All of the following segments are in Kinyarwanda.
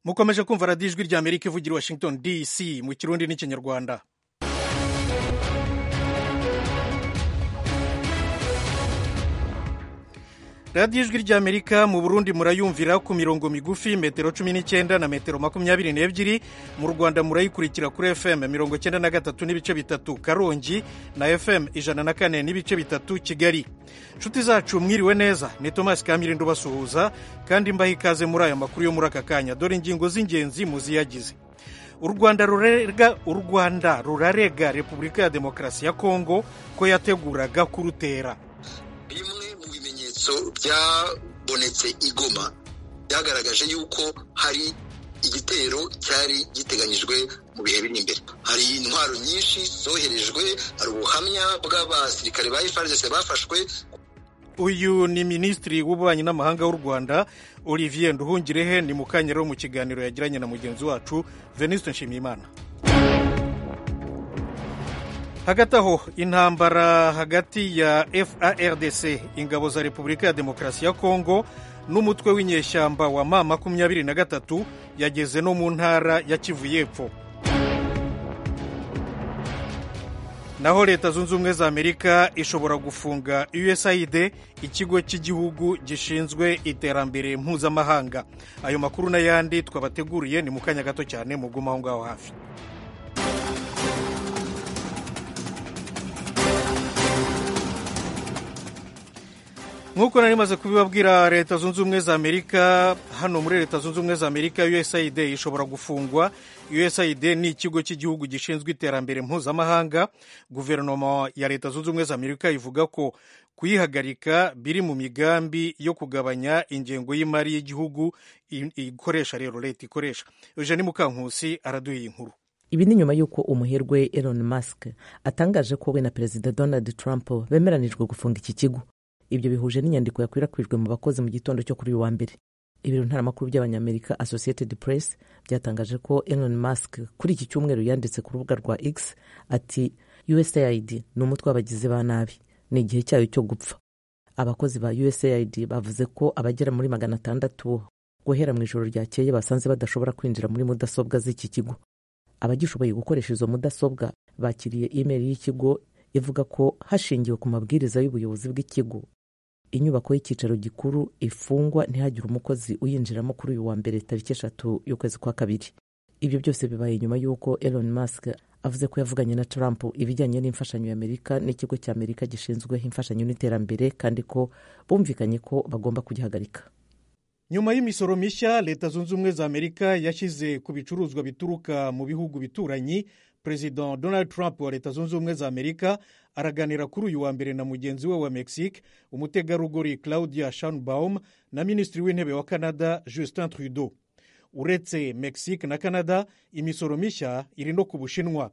mukomeje kumva radiyo ijwi rya amerika ivugira washington dc mu kirundi n'ikinyarwanda radiyo ijwi rya amerika mu burundi murayumvira ku mirongo migufi metero cumi n'icyenda na metero makumyabiri n'ebyiri mu rwanda murayikurikira kuri fm mirongo cyenda na gatatu n'ibice bitatu karongi na fm ijana na kane n'ibice bitatu kigali inshuti zacu mwiriwe neza ni thomas kamirinda ubasuhuza kandi mbaha ikaze muri aya makuru yo muri aka kanya dore ingingo z'ingenzi muziyagize u rwanda rurega u rwanda rurarega repubulika ya demokarasi ya kongo ko yateguraga kurutera bimwe mu bimenyetso byabonetse igoma byagaragaje yuko hari igitero cyari giteganyijwe mu bihe biri imbere hari intwaro nyinshi zoherejwe hari ubuhamya bw'abasirikare ba FARDC bafashwe uyu ni minisitiri w'ububanyi n'amahanga w'u rwanda olivier nduhungirehe ni mu kanya rero mu kiganiro yagiranye na mugenzi wacu veniste nshimiyimana hagati aho intambara hagati ya FARDC ingabo za repubulika ya demokarasi ya kongo n'umutwe w'inyeshyamba wa ma makumyabiri na gatatu yageze no mu ntara ya kivu y'epfo naho leta zunze ubumwe za amerika ishobora gufunga usaid ikigo cy'igihugu gishinzwe iterambere mpuzamahanga ayo makuru n'ayandi twabateguriye ni mu kanya gato cyane muguma aho ngaho hafi nk'uko nari maze kubibabwira leta zunze ubumwe za amerika hano muri leta zunze ubumwe za amerika usaid ishobora gufungwa usaid ni ikigo cy'igihugu gishinzwe iterambere mpuzamahanga guverinoma ya leta zunze ubumwe za amerika ivuga ko kuyihagarika biri mu migambi yo kugabanya ingengo y'imari y'igihugu ikoresha rero leta ikoresha eugenie mukankusi araduha iyi nkuru ibi ni nyuma y'uko umuherwe elon musk atangaje ko we na perezida donald trump bemeranijwe gufunga iki kigo ibyo bihuje n'inyandiko yakwirakwijwe mu bakozi mu gitondo cyo kuri uyu wa mbere ibiro ntaramakuru by'abanyamerika associated press byatangaje ko elon musk kuri iki cyumweru yanditse ku rubuga rwa x ati usaid ni umutwe w'abagizi ba nabi ni igihe cyayo cyo gupfa abakozi ba usaid bavuze ko abagera muri magana atandatu guhera mu ijoro ryakeye basanze badashobora kwinjira muri mudasobwa z'iki kigo abagishoboye gukoresha izo mudasobwa bakiriye imeri y'ikigo ivuga ko hashingiwe ku mabwiriza y'ubuyobozi bw'ikigo inyubako y'icyicaro gikuru ifungwa ntihagire umukozi uyinjiramo kuri uyu wa mbere tariki eshatu y'ukwezi kwa kabiri ibyo byose bibaye nyuma y'uko elon musk avuze ko yavuganye na trump ibijyanye n'imfashanyo ya amerika n'ikigo cya amerika gishinzwe imfashanyo n'iterambere kandi ko bumvikanye ko bagomba kugihagarika nyuma y'imisoro mishya leta zunze ubumwe za amerika yashyize ku bicuruzwa bituruka mu bihugu bituranyi perezida donald trump wa leta zunze ubumwe za amerika araganira kuri uyu wa mbere na mugenzi we wa mexique umutegarugori claudia shanbaum na minisitiri w'intebe wa canada justin trudeau uretse mexique na canada imisoro mishya iri no ku bushinwa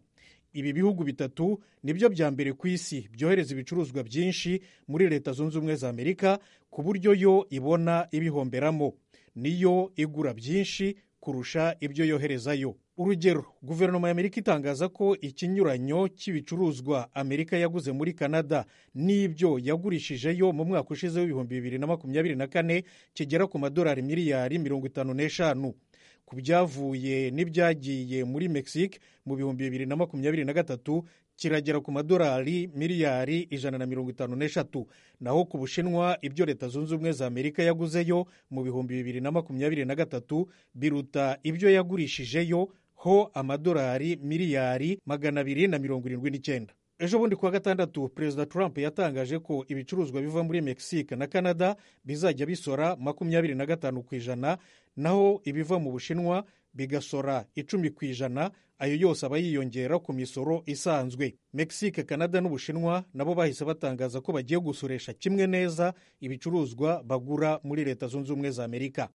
ibi bihugu bitatu nibyo bya mbere ku isi byohereza ibicuruzwa byinshi muri leta zunze ubumwe za amerika ku buryo yo ibona ibihomberamo niyo igura byinshi kurusha ibyo yoherezayo urugero guverinoma ya amerika itangaza ko ikinyuranyo cy'ibicuruzwa amerika yaguze muri canada n'ibyo yagurishijeyo mu mwaka ushize w'ibihumbi bibiri na makumyabiri na kane kigera ku madolari miliyari mirongo itanu n'eshanu ku byavuye n'ibyagiye muri mexique mu bihumbi bibiri na makumyabiri na gatatu kiragera ku madolari miliyari ijana na mirongo itanu n'eshatu naho ku bushinwa ibyo leta zunze ubumwe za amerika yaguzeyo mu bihumbi bibiri na makumyabiri na gatatu biruta ibyo yagurishijeyo ho amadolari miliyari magana abiri na mirongo irindwi n'icyenda ejo bundi kuwa gatandatu perezida trump yatangaje ko ibicuruzwa biva muri mexique na canada bizajya bisora makumyabiri na gatanu ku ijana naho ibiva mu bushinwa bigasora icumi ku ijana ayo yose aba yiyongera ku misoro isanzwe mexique canada n'ubushinwa nabo bahise batangaza ko bagiye gusoresha kimwe neza ibicuruzwa bagura muri leta zunze ubumwe za amerika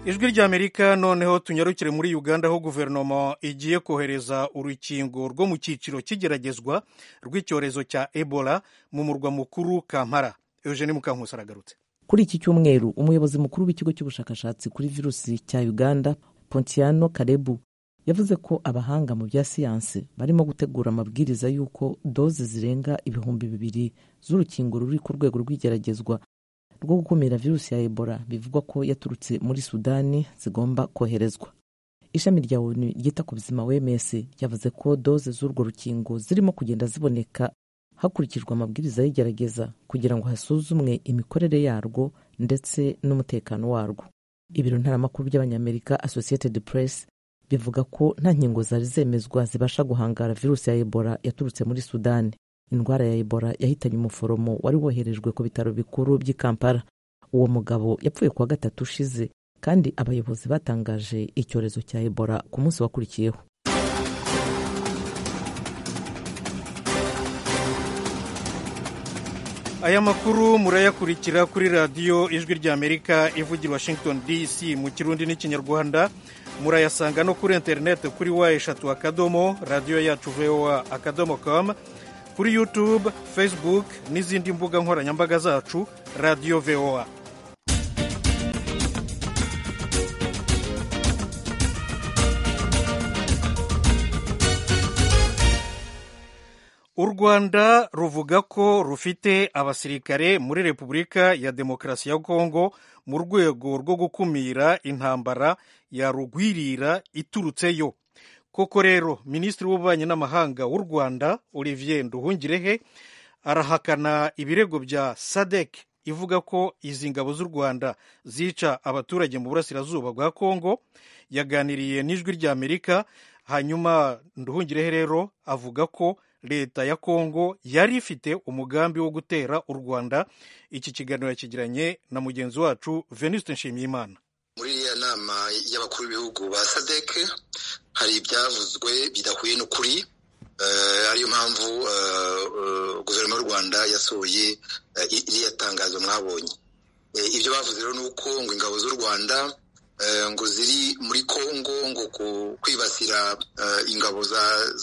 ijwi rya amerika noneho tunyarukire muri uganda aho guverinoma igiye kohereza urukingo rwo mu cyiciro cy'igeragezwa rw'icyorezo cya ebola mu murwa mukuru kampara eugene mukankusi aragarutse kuri iki cyumweru umuyobozi mukuru w'ikigo cy'ubushakashatsi kuri virusi cya uganda pontiano karebu yavuze ko abahanga mu bya siyansi barimo gutegura amabwiriza y'uko doze zirenga ibihumbi bibiri z'urukingo ruri ku rwego rw'igeragezwa rwo gukumira virusi ya ebola bivugwa ko yaturutse muri sudani zigomba koherezwa ishami rya onu ryita ku buzima wms ryavuze ko doze z'urwo rukingo zirimo kugenda ziboneka hakurikijwe amabwiriza y'igerageza kugira ngo hasuzumwe imikorere yarwo ndetse n'umutekano warwo ibiro ntaramakuru by'abanyamerika associated press bivuga ko nta nkingo zari zemezwa zibasha guhangara virusi ya ebola yaturutse muri sudani indwara ya ebola yahitanye umuforomo wari woherejwe ku bitaro bikuru by'i kampala uwo mugabo yapfuye kuwa gatatu ushize kandi abayobozi batangaje icyorezo cya ebola ku munsi wakurikiyeho aya makuru murayakurikira kuri radiyo ijwi ry'amerika ivugira washington dc mu kirundi n'ikinyarwanda murayasanga no kuri interineti kuri wa eshatu akadomo radiyo yacu vowa akadomo kamu kuri yutube facebook n'izindi mbuga nkoranyambaga zacu radiyo vowa u rwanda ruvuga ko rufite abasirikare muri repubulika ya demokarasi ya kongo mu rwego rwo gukumira intambara ya rugwirira iturutseyo koko rero minisitiri w'ububanyi n'amahanga w'u rwanda olivier nduhungirehe arahakana ibirego bya sadek ivuga ko izi ngabo z'u rwanda zica abaturage mu burasirazuba bwa kongo yaganiriye n'ijwi ry'amerika hanyuma nduhungirehe rero avuga ko leta ya kongo yari ifite umugambi wo gutera u rwanda iki kiganiro yakigiranye na mugenzi wacu venuste nshimiyimana muri iriya nama y'abakuru b'ibihugu ba sadec hari ibyavuzwe bidahuye n'ukuri ariyo mpamvu guverinoma y'u rwanda yasohoye iriya tangazo mwabonye ibyo bavuze rero ni uko ngo ingabo z'u rwanda ngo ziri muri kongo ngo kwibasira ingabo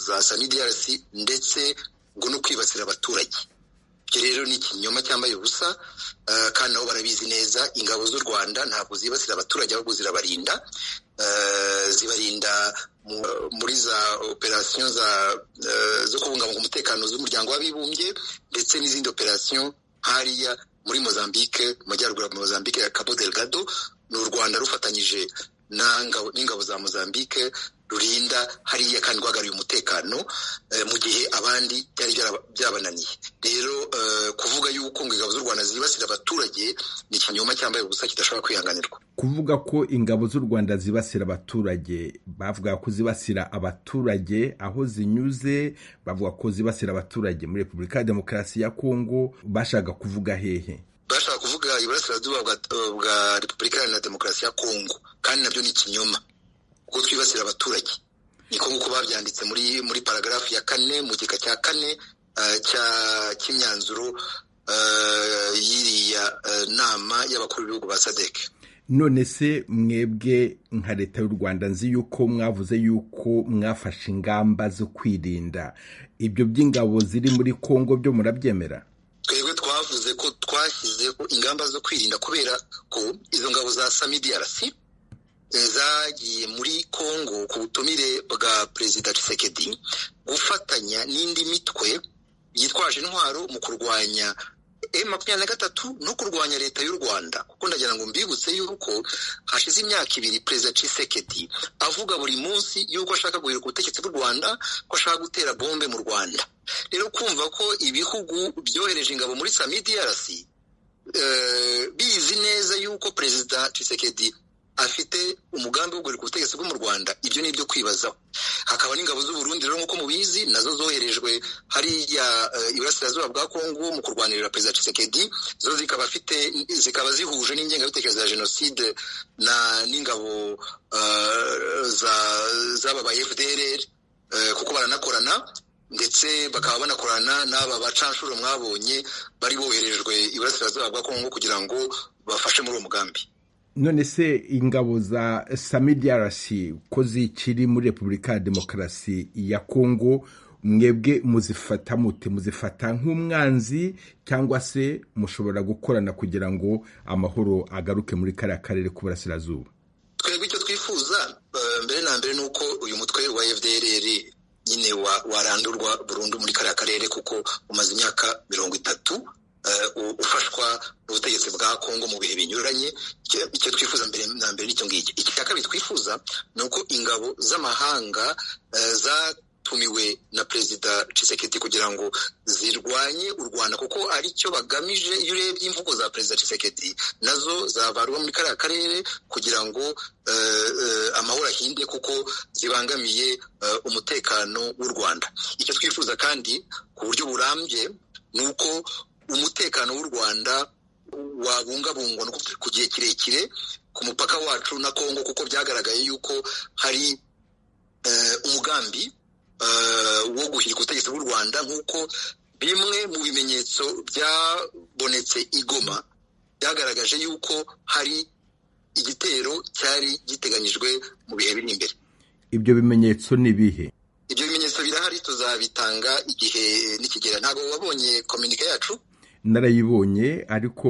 za sanidarasi ndetse ngo no kwibasira abaturage ibyo rero ni ikinyoma cyambaye ubusa kandi nabo barabizi neza ingabo z'u rwanda ntabwo zibasira abaturage ahubwo zirabarinda zibarinda muri za operasiyo zo kubungabunga umutekano z'umuryango w'abibumbye ndetse n'izindi operasiyo hariya muri mozambique mu majyaruguru ya mozambique ya cabo delgado ni u rwanda rufatanyije n'ingabo za mozambique rurinda hariya kandi rwagariye umutekano mu gihe abandi byari byabananiye rero kuvuga yuko ngo ingabo z'u rwanda zibasira abaturage ni ikinyoma cyambaye ubusa kidashobora kwihanganirwa kuvuga ko ingabo z'u rwanda zibasira abaturage bavuga ko zibasira abaturage aho zinyuze bavuga ko zibasira abaturage muri repubulika ya demokarasi ya kongo bashaka kuvuga hehe bashaka kuvuga iburasirazuba bwa repubulika iharanira demokarasi ya kongo kandi nabyo ni ikinyoma kuko twibasira abaturage niko nk'uko babyanditse muri muri paragarafu ya kane mu gika cya kane cy'imyanzuro y'iriya nama y'abakuru b'ibihugu ba sadeke none se mwebwe nka leta y'u rwanda nzi yuko mwavuze yuko mwafashe ingamba zo kwirinda ibyo by'ingabo ziri muri kongo byo murabyemera twebwe twavuze ko twashyizeho ingamba zo kwirinda kubera ko izo ngabo za samidiarasi zagiye muri kongo ku butumire bwa perezida Tshisekedi gufatanya n'indi mitwe yitwaje intwaro mu kurwanya makumyabiri na gatatu no kurwanya leta y'u rwanda kuko ndagira ngo mbibutse yuko hashize imyaka ibiri perezida Tshisekedi avuga buri munsi yuko ashaka guhirika ubutegetsi bw'u rwanda ko ashaka gutera bombe mu rwanda rero kumva ko ibihugu byohereje ingabo muri samidiarc bizi neza yuko perezida Tshisekedi afite umugambi wo guhirika ubutegetsi bwo mu rwanda ibyo ni ibyo kwibazaho hakaba n'ingabo z'uburundi rero nk'uko mubizi nazo zoherejwe hariya iburasirazuba bwa kongo mu kurwanirira perezida Tshisekedi zo zikaba afite zikaba zihuje n'ingengabitekerezo ya jenoside na n'ingabo z'aba ba fdrr kuko baranakorana ndetse bakaba banakorana n'aba bacanshuro mwabonye bari boherejwe iburasirazuba bwa kongo kugira ngo bafashe muri uwo mugambi none se ingabo za samidiarasi ko zikiri muri repubulika ya demokarasi ya kongo mwebwe muzifata mute muzifata nk'umwanzi cyangwa se mushobora gukorana kugira ngo amahoro agaruke muri kariya karere k'uburasirazuba twebwe icyo twifuza mbere na mbere ni uko uyu mutwe wa fdrr nyine warandurwa burundu muri kariya karere kuko umaze imyaka mirongo itatu ufashwa n'ubutegetsi bwa kongo mu bihe binyuranye icyo twifuza mbere na mbere n'icyo ngicyo icya kabiri twifuza ni uko ingabo z'amahanga zatumiwe na perezida Tshisekedi kugira ngo zirwanye u rwanda kuko aricyo bagamije iyo urebye imvugo za perezida Tshisekedi nazo zabarwa muri kariya karere kugira ngo amahoro ahinde kuko zibangamiye umutekano w'u rwanda icyo twifuza kandi ku buryo burambye ni uko umutekano w'u rwanda wabungabungwa ku gihe kirekire ku mupaka wacu na kongo kuko byagaragaye yuko hari umugambi wo guhirika ubutegetsi bw'u rwanda nk'uko bimwe mu bimenyetso byabonetse igoma byagaragaje yuko hari igitero cyari giteganyijwe mu bihe biri imbere ibyo bimenyetso ni ibihe ibyo bimenyetso birahari tuzabitanga igihe nikigera ntabwo wabonye kominike yacu narayibonye ariko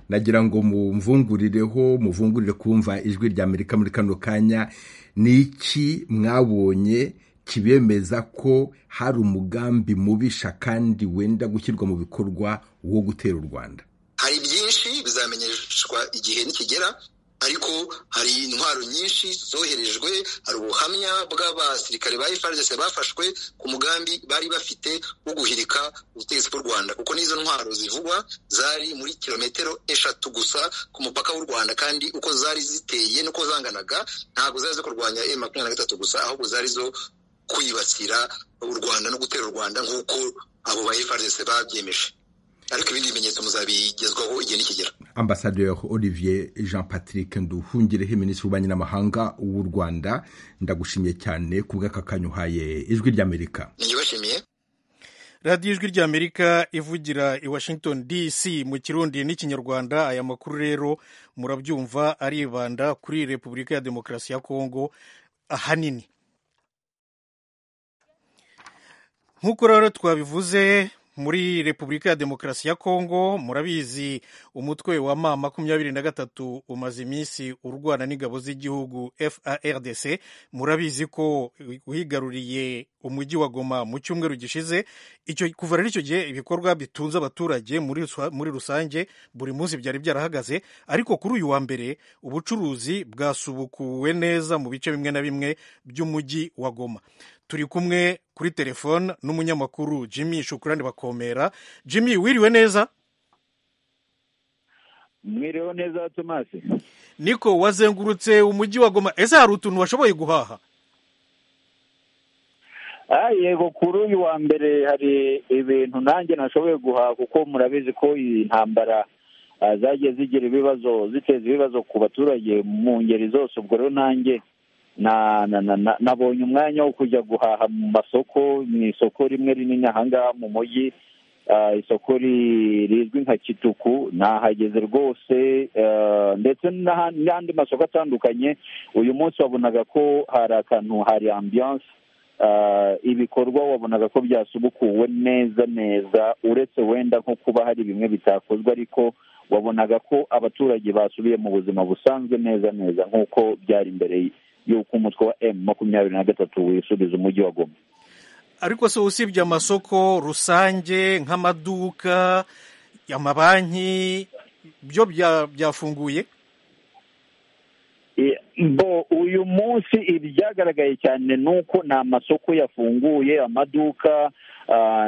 nagira ngo mumvungurireho muvungurire kumva ijwi rya amerika muri kano kanya ni iki mwabonye kibemeza ko hari umugambi mubisha kandi wenda gushyirwa mu bikorwa wo gutera u rwanda hari byinshi bizamenyeshwa igihe nikigera ariko hari intwaro nyinshi zoherejwe hari ubuhamya bw'abasirikare ba FARDC bafashwe ku mugambi bari bafite wo guhirika ubutegetsi bw'u Rwanda kuko n'izo ntwaro zivugwa zari muri kilometero eshatu gusa ku mupaka w'u Rwanda kandi uko zari ziteye n'uko zanganaga ntabwo zari zo kurwanya M makumyabiri na gatatu gusa ahubwo zari zo kwibasira u Rwanda no gutera u Rwanda nk'uko abo ba FARDC babyemeje ariko ibindi bimenyetso muzabigezwaho igihe nikigera ambasaderi olivier jean patrick nduhungireho minisitiri w'ububanyi n'amahanga w'u rwanda ndagushimiye cyane ku bw'aka kanya uhaye ijwi ry'amerika ni bashimiye radiyo ijwi ry'amerika ivugira i washington dc mu kirundi n'ikinyarwanda aya makuru rero murabyumva aribanda kuri repubulika ya demokarasi ya kongo ahanini nk'uko rero twabivuze muri repubulika ya demokarasi ya kongo murabizi umutwe wa ma makumyabiri na gatatu umaze iminsi urwana n'ingabo z'igihugu FARDC murabizi ko wigaruriye umujyi wa goma mu cyumweru gishize icyo kuva rero icyo gihe ibikorwa bitunze abaturage muri, muri rusange buri munsi byari byarahagaze ariko kuri uyu wa mbere ubucuruzi bwasubukuwe neza mu bice bimwe na bimwe by'umujyi wa goma turi kumwe kuri telefone n'umunyamakuru Jimmy Shukurani Bakomera. Jimmy wiriwe neza? Mwiriwe neza Thomas. Niko wazengurutse umujyi wa Goma. Ese hari utuntu washoboye guhaha? Ah, yego kuri uyu wa mbere hari ibintu nanjye nashoboye guhaha kuko murabizi ko iyi ntambara zagiye zigira ibibazo ziteza ibibazo ku baturage mu ngeri zose ubwo rero nanjye na na na nabonye umwanya wo kujya guhaha mu masoko mu isoko rimwe rinini ahangaha mu mujyi isoko rizwi nka kituku nahageze rwose ndetse n'andi masoko atandukanye uyu munsi wabonaga ko hari akantu hari ambiyanse ibikorwa wabonaga ko byasubukuwe neza neza uretse wenda nko kuba hari bimwe bitakozwe ariko wabonaga ko abaturage basubiye mu buzima busanzwe neza neza nk'uko byari imbere y'uko umutwe wa emu makumyabiri na gatatu wisubiza umujyi wa goma ariko se usibye amasoko rusange nk'amaduka amabanki byo byafunguye bo uyu munsi ibyagaragaye cyane ni uko ni amasoko yafunguye amaduka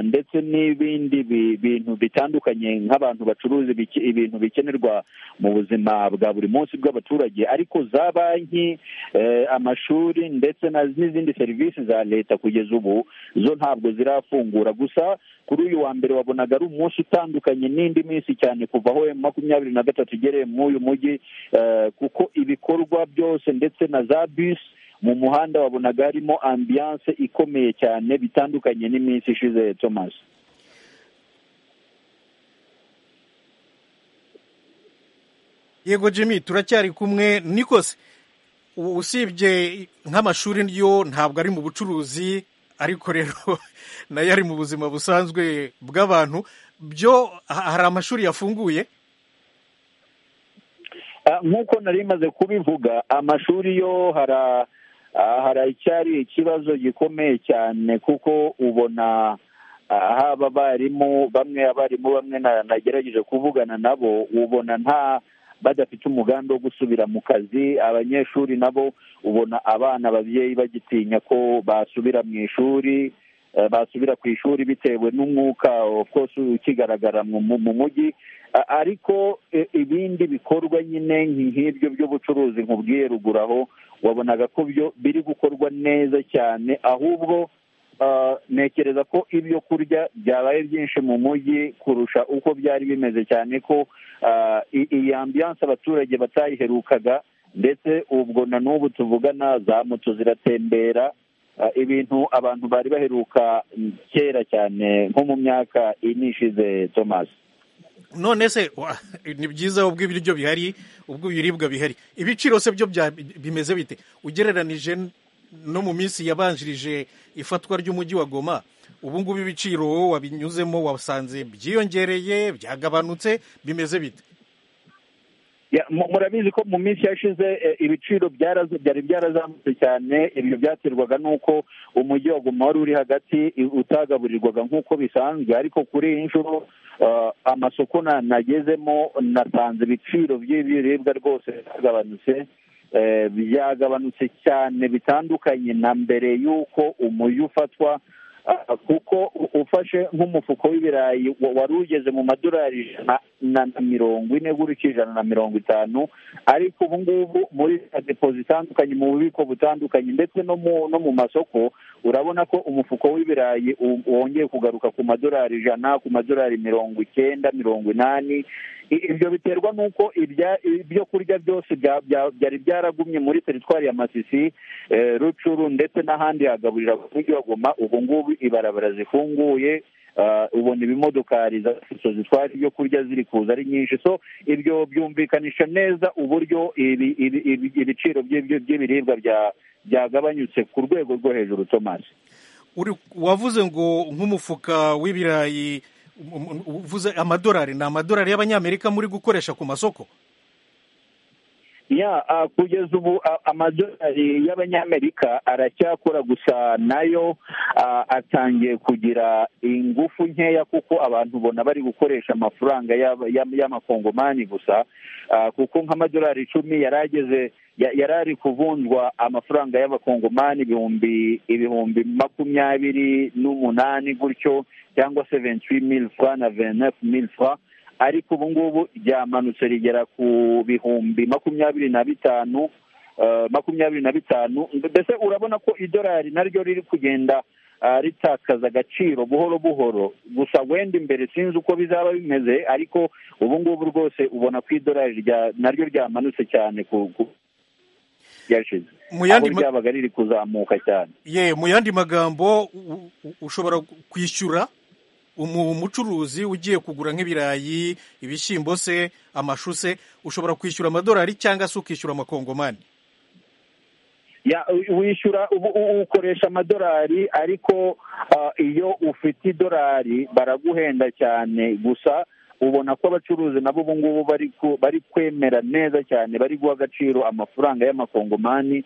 ndetse n'ibindi bintu bitandukanye nk'abantu bacuruza ibintu bikenerwa mu buzima bwa buri munsi bw'abaturage ariko za banki amashuri ndetse n'izindi serivisi za leta kugeza ubu zo ntabwo zirafungura gusa kuri uyu wa mbere wabonaga ari umunsi utandukanye n'indi minsi cyane kuva aho makumyabiri na gatatu igereye muri uyu mujyi kuko ibikorwa byose ndetse na za bisi mu muhanda wabonaga harimo ambiyanse ikomeye cyane bitandukanye n'iminsi ishize thomas yego jimmy turacyari kumwe nikose usibye nk'amashuri yo ntabwo ari mu bucuruzi ariko rero nayo ari mu buzima busanzwe bw'abantu byo hari amashuri yafunguye nk'uko nari maze kubivuga amashuri yo hari haracyari ikibazo gikomeye cyane kuko ubona aho aba barimu bamwe abarimu bamwe nagerageje kuvugana nabo ubona nta badafite umugambi wo gusubira mu kazi abanyeshuri nabo ubona abana ababyeyi bagitinya ko basubira mu ishuri basubira ku ishuri bitewe n'umwuka kose ukigaragara mu mujyi ariko ibindi bikorwa nyine nk'ibyo by'ubucuruzi nkubwiye ruguru aho wabonaga ko byo biri gukorwa neza cyane ahubwo ntekereza ko ibyo kurya byabaye byinshi mu mujyi kurusha uko byari bimeze cyane ko iyi ambiyanse abaturage batayiherukaga ndetse ubwo na n'ubu tuvugana za moto ziratembera ibintu abantu bari baheruka kera cyane nko mu myaka inishize thomas none se ni byiza ubwo ibiryo bihari ubwo ibiribwa bihari ibiciro se byo bimeze bite ugereranije no mu minsi yabanjirije ifatwa ry'umujyi wa goma ubu ngubu ibiciro wabinyuzemo wasanze byiyongereye byagabanutse bimeze bite murabizi ko mu minsi yashize ibiciro byari byarazamutse cyane ibyo byaterwaga n'uko umujyi wa goma wari uri hagati utagaburirwaga nk'uko bisanzwe ariko kuri iyi nshuro amasoko nagezemo nasanze ibiciro by'ibiribwa rwose byagabanutse byagabanutse cyane bitandukanye na mbere y'uko umujyi ufatwa kuko ufashe nk'umufuko w'ibirayi wari ugeze mu madorari ijana na mirongo ine gutyo ijana na mirongo itanu ariko ubu ngubu muri depo zitandukanye mu bubiko butandukanye ndetse no mu masoko urabona ko umufuko w'ibirayi wongeye kugaruka ku madorari ijana ku madorari mirongo icyenda mirongo inani ibyo biterwa n'uko ibyo kurya byose byari byaragumye muri teritwari ya masisi rucuru ndetse n'ahandi hagaburira umujyi wa goma ubu ngubu ibarabara zifunguye ubona ibimodokari zitwara ibyo kurya ziri kuza ari nyinshi so ibyo byumvikanisha neza uburyo ibiciro by'ibiribwa byagabanyutse ku rwego rwo hejuru tomasi wavuze ngo nk'umufuka w'ibirayi uvuze amadolari ni amadolari y'abanyamerika muri gukoresha ku masoko ya kugeza ubu amadolari y'abanyamerika aracyakora gusa nayo atangiye kugira ingufu nkeya kuko abantu ubona bari gukoresha amafaranga y'amakongomani gusa kuko nk'amadolari icumi yari ageze yari ari kuvunjwa amafaranga y'abakongomani ibihumbi ibihumbi makumyabiri n'umunani gutyo cyangwa se venti mili fura na venti mili fura ariko ubu ngubu ryamanutse rigera ku bihumbi makumyabiri na bitanu makumyabiri na bitanu mbese urabona ko idolari naryo riri kugenda ritakaza agaciro buhoro buhoro gusa wenda imbere sinzi uko bizaba bimeze ariko ubu ngubu rwose ubona ko idolari naryo ryamanutse cyane ku ryashize aho ryabaga riri kuzamuka cyane ye mu yandi magambo ushobora kwishyura umucuruzi ugiye kugura nk'ibirayi ibishyimbo se amashu se ushobora kwishyura amadolari cyangwa se ukishyura amakongomani wishyura ukoresha amadolari ariko iyo ufite idolari baraguhenda cyane gusa ubona ko abacuruzi nabo ubu ngubu bari kwemera neza cyane bari guha agaciro amafaranga y'amakongomani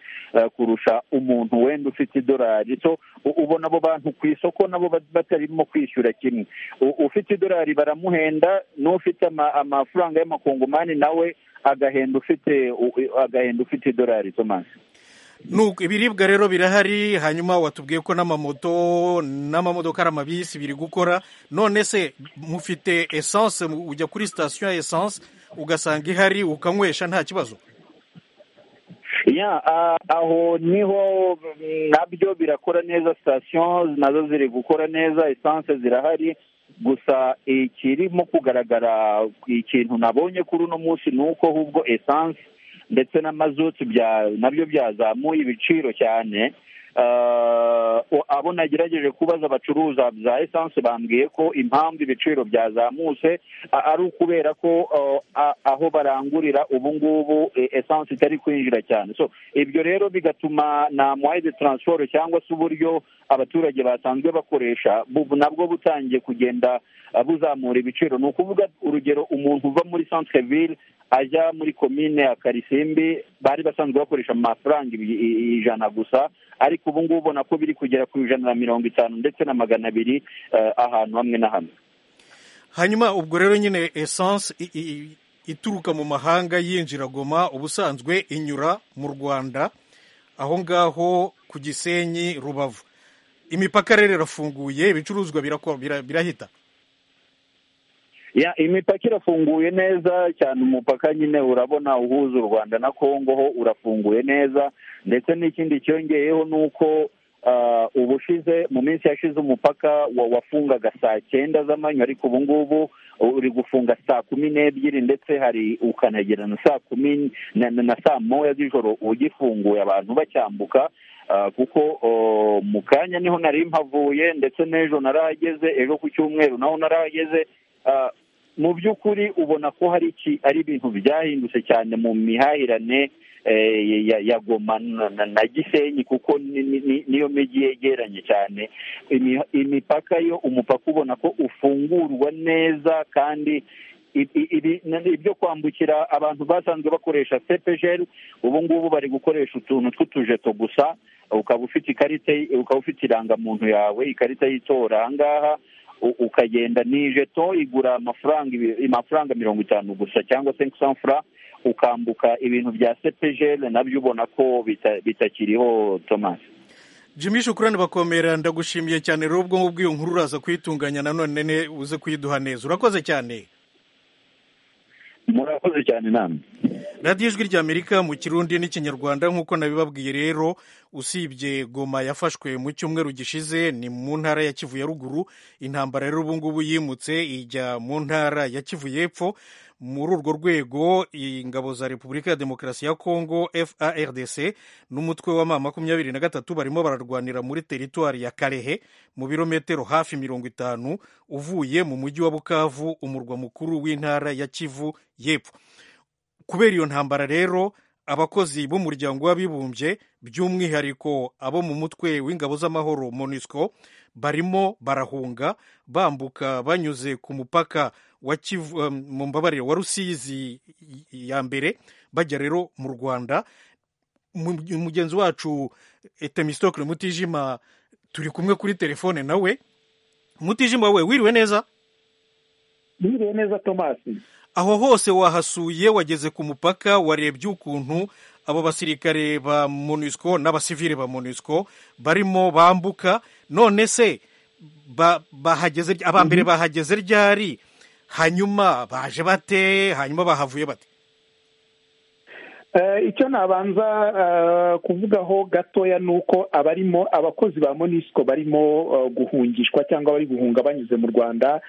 kurusha umuntu wenda ufite idolari so ubona abo bantu ku isoko nabo batarimo kwishyura kimwe ufite idolari baramuhenda n'ufite amafaranga y'amakongomani nawe agahenda ufite agahenda ufite idolari tomasi nuko ibiribwa rero birahari hanyuma watubwiye ko n'amamoto n'amamodoka ari amabisi biri gukora none se mufite esanse ujya kuri sitasiyo ya esanse ugasanga ihari ukanywesha nta kibazo aho niho nabyo birakora neza sitasiyo nazo ziri gukora neza esanse zirahari gusa ikirimo kugaragara ikintu nabonye kuri uno munsi ni uko ahubwo esanse ndetse na mazutu nabyo byazamuye ibiciro cyane abo nagerageje kubaza abacuruza za esanse bambwiye ko impamvu ibiciro byazamutse ari ukubera ko aho barangurira ubu ngubu esanse itari kwinjira cyane so ibyo rero bigatuma na mwayi de taransiporo cyangwa se uburyo abaturage basanzwe bakoresha nabwo butangiye kugenda buzamura ibiciro ni ukuvuga urugero umuntu uva muri sansikevire ajya muri komine ya karisimbi bari basanzwe bakoresha amafaranga ijana gusa ariko ubu ngubu ubona ko biri kugera ku ijana na mirongo itanu ndetse na magana abiri ahantu hamwe na hamwe hanyuma ubwo rero nyine esanse ituruka mu mahanga yinjira goma ubusanzwe inyura mu rwanda aho ngaho ku gisenyi rubavu imipaka rero irafunguye ibicuruzwa birahita imipaka irafunguye neza cyane umupaka nyine urabona uhuza u rwanda na congo ho urafunguye neza ndetse n'ikindi cyongeyeho ni uko ubushize mu minsi yashize umupaka wafungaga saa cyenda z'amanywa ariko ubu ngubu uri gufunga saa kumi n'ebyiri ndetse hari ukanagera na saa kumi na saa moya z'ijoro ugifunguye abantu bacyambuka kuko mu kanya niho nari mpavuye ndetse n'ejo narahageze ejo ku cyumweru naho narahageze mu by'ukuri ubona ko hari iki ari ibintu byahindutse cyane mu mihahirane ya goma na gisenyi kuko niyo mijyi yegeranye cyane imipaka yo umupaka ubona ko ufungurwa neza kandi ibyo kwambukira abantu basanzwe bakoresha sepejeri ubu ngubu bari gukoresha utuntu tw'utujeto gusa ukaba ufite ikarita ukaba ufite irangamuntu yawe ikarita y'itora ahangaha ukagenda ni ijeto igura amafaranga mirongo itanu gusa cyangwa se fura ukambuka ibintu bya sepejeri nabyo ubona ko bitakiriho tomasi jimmy shukurane bakomera ndagushimiye cyane rero ubwo ngubwo iyo nkuru uraza kuyitunganya nanone uze kuyiduha neza urakoze cyane murakoze cyane namwe radiyo ijwi ry'amerika mu kirundi n'ikinyarwanda nk'uko nabibabwiye rero usibye goma yafashwe mu cyumweru gishize ni mu ntara ya kivu ya ruguru intambara rero ubu ngubu yimutse ijya mu ntara ya kivu y'epfo muri urwo rwego ingabo za repubulika ya demokarasi ya kongo fardc n'umutwe w'ama makumyabiri na gatatu barimo bararwanira muri teritwari ya karehe mu birometero hafi mirongo itanu uvuye mu mujyi wa bukavu umurwa mukuru w'intara ya kivu y'epfo kubera iyo ntambara rero abakozi b'umuryango w'abibumbye by'umwihariko abo mu mutwe w'ingabo z'amahoro monusco barimo barahunga bambuka banyuze ku mupaka mu mbabarire wa rusizi ya mbere bajya rero mu rwanda mugenzi wacu etemisitokire mutijima turi kumwe kuri telefone nawe mutijima we wiriwe neza wiriwe neza tomasi aho hose wahasuye wageze ku mupaka warebye ukuntu abo basirikare ba monusco n'abasivile ba monusco barimo bambuka none se bahageze aba mbere bahageze ryari hanyuma baje bate hanyuma bahavuye bate icyo nabanza kuvugaho gatoya ni uko abarimo abakozi ba monisiko barimo guhungishwa cyangwa bari guhunga banyuze mu rwanda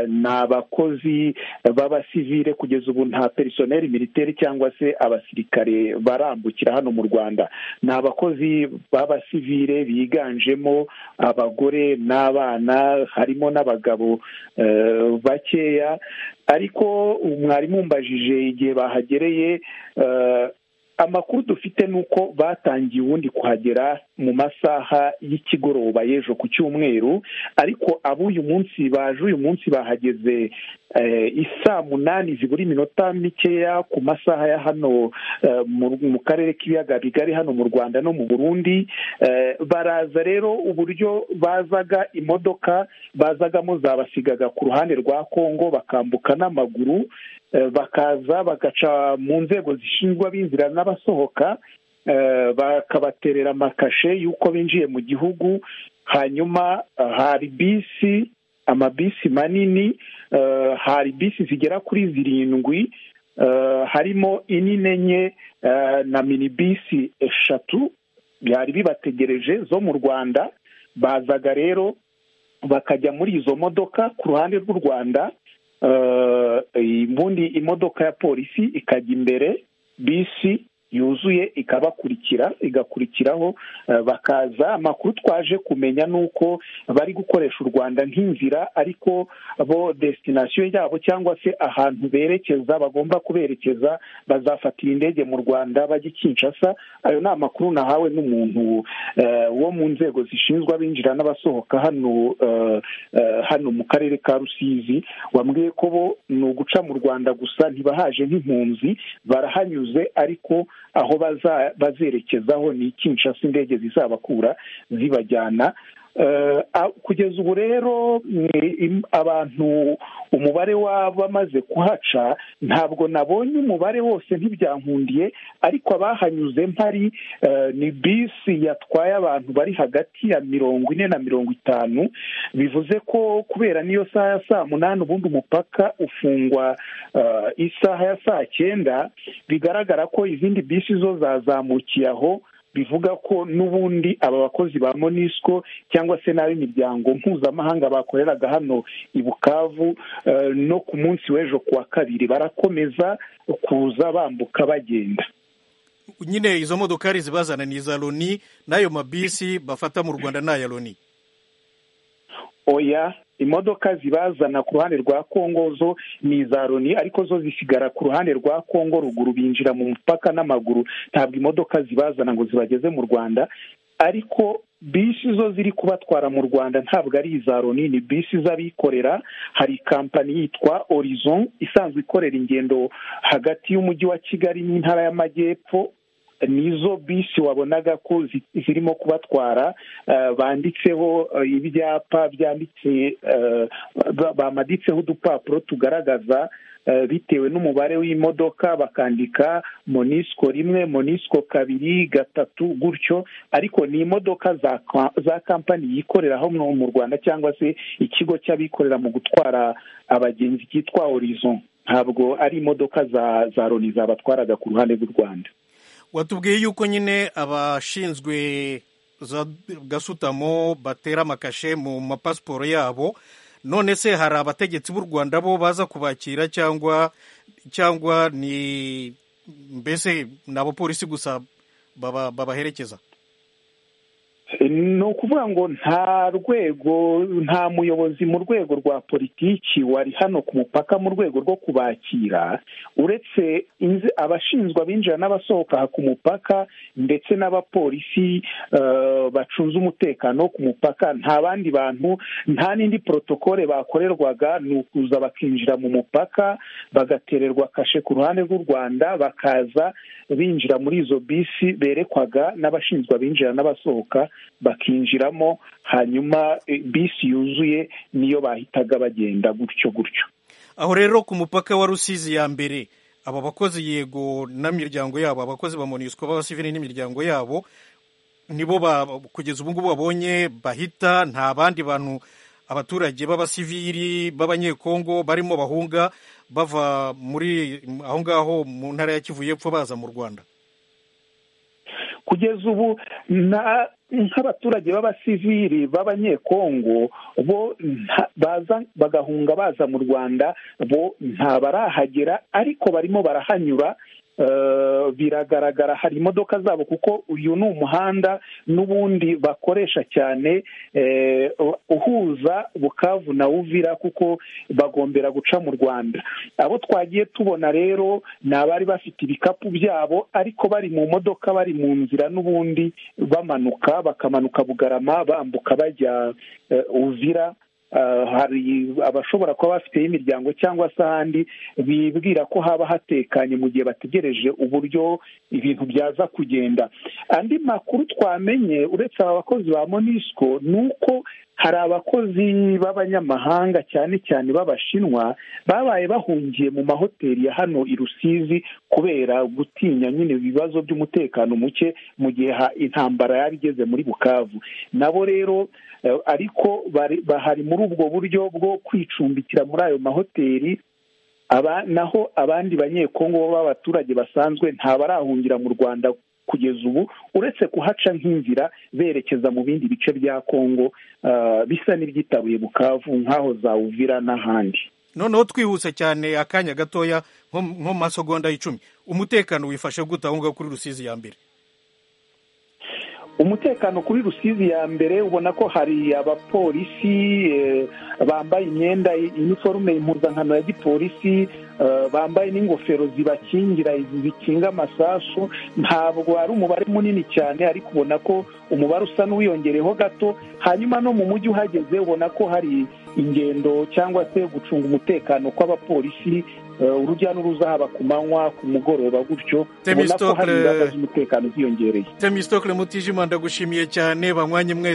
ni abakozi b'abasivire kugeza ubu nta perisoneri militeri cyangwa se abasirikare barambukira hano mu rwanda ni abakozi b'abasivire biganjemo abagore n'abana harimo n'abagabo bakeya ariko mwarimu mbajije igihe bahagereye amakuru dufite ni uko batangiye ubundi kuhagera mu masaha y'ikigoroba y'ejo ku cyumweru ariko ab'uyu munsi baje uyu munsi bahageze isaa munani zibura iminota mikeya ku masaha ya hano mu karere k'ibiyaga bigari hano mu rwanda no mu burundi baraza rero uburyo bazaga imodoka bazagamo zabasigaga ku ruhande rwa kongo bakambuka n'amaguru bakaza bagaca mu nzego zishinzwe abinjira n'abasohoka bakabaterera amakashe y'uko binjiye mu gihugu hanyuma hari bisi amabisi manini hari bisi zigera kuri zirindwi harimo inini enye na mini bisi eshatu byari bibategereje zo mu rwanda bazaga rero bakajya muri izo modoka ku ruhande rw'u rwanda ubundi imodoka ya polisi ikajya imbere bisi yuzuye ikabakurikira igakurikiraho bakaza amakuru twaje kumenya ni uko bari gukoresha u rwanda nk'inzira ariko bo desitinasiyo yabo cyangwa se ahantu berekeza bagomba kuberekeza bazafatira indege mu rwanda bajya kinshasa ayo ni amakuru nahawe n'umuntu wo mu nzego zishinzwe abinjira n'abasohoka hano hano mu karere ka rusizi wambwiye ko bo ni uguca mu rwanda gusa ntibahaje nk'impunzi barahanyuze ariko aho baza- bazerekezaho ni ikinshasa indege zizabakura zibajyana Eh, a- kugeza ubu rero ni im- abantu umubare w'abamaze kuhaca ntabwo nabonye umubare wose ntibyankundiye ariko abahanyuze mpari eh, ni bisi yatwaye abantu bari hagati ya mirongo ine na mirongo itanu bivuze ko kubera n'iyo saha ya saa munani ubundi umupaka ufungwa eh, isaha ya saa cyenda bigaragara ko izindi bisi zo zazamukiye aho bivuga ko n'ubundi aba bakozi ba monisco cyangwa se n'ab'imiryango mpuzamahanga bakoreraga hano i bukavu eh, no ku munsi w'ejo ku wa kabiri barakomeza kuza bambuka bagenda nyine izo modokari zibazana ni iza loni n'ayo mabisi bafata mu rwanda ni aya loni oya imodoka zibazana ku ruhande rwa kongo zo ni iza loni ariko zo zisigara ku ruhande rwa kongo ruguru binjira mu mupaka n'amaguru ntabwo imodoka zibazana ngo zibageze mu rwanda ariko bisi zo ziri kubatwara mu rwanda ntabwo ari iza loni ni bisi z'abikorera hari kampani yitwa horizon isanzwe ikorera ingendo hagati y'umujyi wa kigali n'intara y'amajyepfo nizo bisi wabonaga ko zi- zirimo kubatwara eh, banditseho eh, ibyapa byanditse eh, ba- bamaditseho udupapuro tugaragaza eh, bitewe n'umubare w'imodoka bakandika monisco rimwe monisco kabiri gatatu gutyo ariko ni imodoka za ka- za kampani yikorera hano mu rwanda cyangwa se ikigo cy'abikorera mu gutwara abagenzi cyitwa horizon ntabwo ari imodoka za za loni zabatwaraga ku ruhande rw'u rwanda watubwiye yuko nyine abashinzwe za gasutamo batera amakashe mu mapasiporo yabo none se hari abategetsi b'u rwanda bo baza kubakira cyangwa cyangwa ni mbese ni abapolisi gusa baba- babaherekeza ni ukuvuga ngo nta rwego nta muyobozi mu rwego rwa politiki wari hano ku mupaka mu rwego rwo kubakira uretse inze- abashinzwe abinjira n'abasohoka ku mupaka ndetse n'abapolisi eh, bacunze umutekano wo ku mupaka nta bandi bantu nta n'indi porotokole bakorerwaga ni ukuza bakinjira mu mupaka bagatererwa kashe ku ruhande rw'u rwanda bakaza binjira muri izo bisi berekwaga n'abashinzwe abinjira n'abasohoka bakinjiramo hanyuma eh, bisi yuzuye niyo bahitaga bagenda gutyo gutyo aho rero ku mupaka wa rusizi ya mbere aba bakozi yego n'imiryango yabo abakozi ba monisco b'abasivili n'imiryango yabo nibo ba- kugeza ubu ngubu babonye bahita nta bandi bantu abaturage b'abasivili b'abanyekongo barimo bahunga bava muri aho ngaho mu ntara ya kivu y'epfo baza mu rwanda kugeza ubu nta- nk'abaturage b'abasivili b'abanyekongo bo nta- baza bagahunga baza mu rwanda bo nta barahagera ariko barimo barahanyura eh, biragaragara hari imodoka zabo kuko uyu ni umuhanda n'ubundi bakoresha cyane eh, uhuza bukavu na uvira kuko bagombera guca mu rwanda abo twagiye tubona rero ni abari bafite ibikapu byabo ariko bari mu modoka bari mu nzira n'ubundi bamanuka bakamanuka bugarama bambuka bajya eh, uvira Eh, hari abashobora kuba bafiteho imiryango cyangwa se ahandi bibwira ko haba hatekanye mu gihe bategereje uburyo ibintu byaza kugenda andi makuru twamenye uretse aba bakozi ba monisco ni uko hari abakozi b'abanyamahanga cyane cyane b'abashinwa babaye bahungiye mu mahoteli ya hano i rusizi kubera gutinya nyine ibibazo by'umutekano muke mu gihe ha- intambara yari igeze muri bukavu nabo rero eh, ariko bari- bahari muri ubwo buryo bwo kwicumbikira muri ayo mahoteli aba naho abandi banyekongo b'abaturage basanzwe ntabarahungira mu rwanda kugeza ubu uretse kuhaca nk'inzira berekeza mu bindi bice bya kongo eh, bisa n'ibyitabuye bukavu nk'aho za uvira n'ahandi noneho twihuse cyane akanya gatoya nko nko mu masegonda y'icumi umutekano wifashe gute aho ngaho kuri rusizi ya mbere umutekano kuri rusizi ya mbere ubona ko hari abapolisi eh, bambaye imyenda iniforume impuzankano ya gipolisi eh, bambaye n'ingofero zibakingira zikinga amasasu ntabwo ari umubare munini cyane ariko ubona ko umubare usa n'uwiyongereyeho gato hanyuma no mu mujyi uhageze ubona ko hari ingendo cyangwa se gucunga umutekano kw'abapolisi urujya n'uruza haba ku manywa ku mugoroba gutyo ubona ko hari Temistokle- ingamba z'umutekano ziyongereye temisitokire mutijima ndagushimiye cyane banywanyi mwese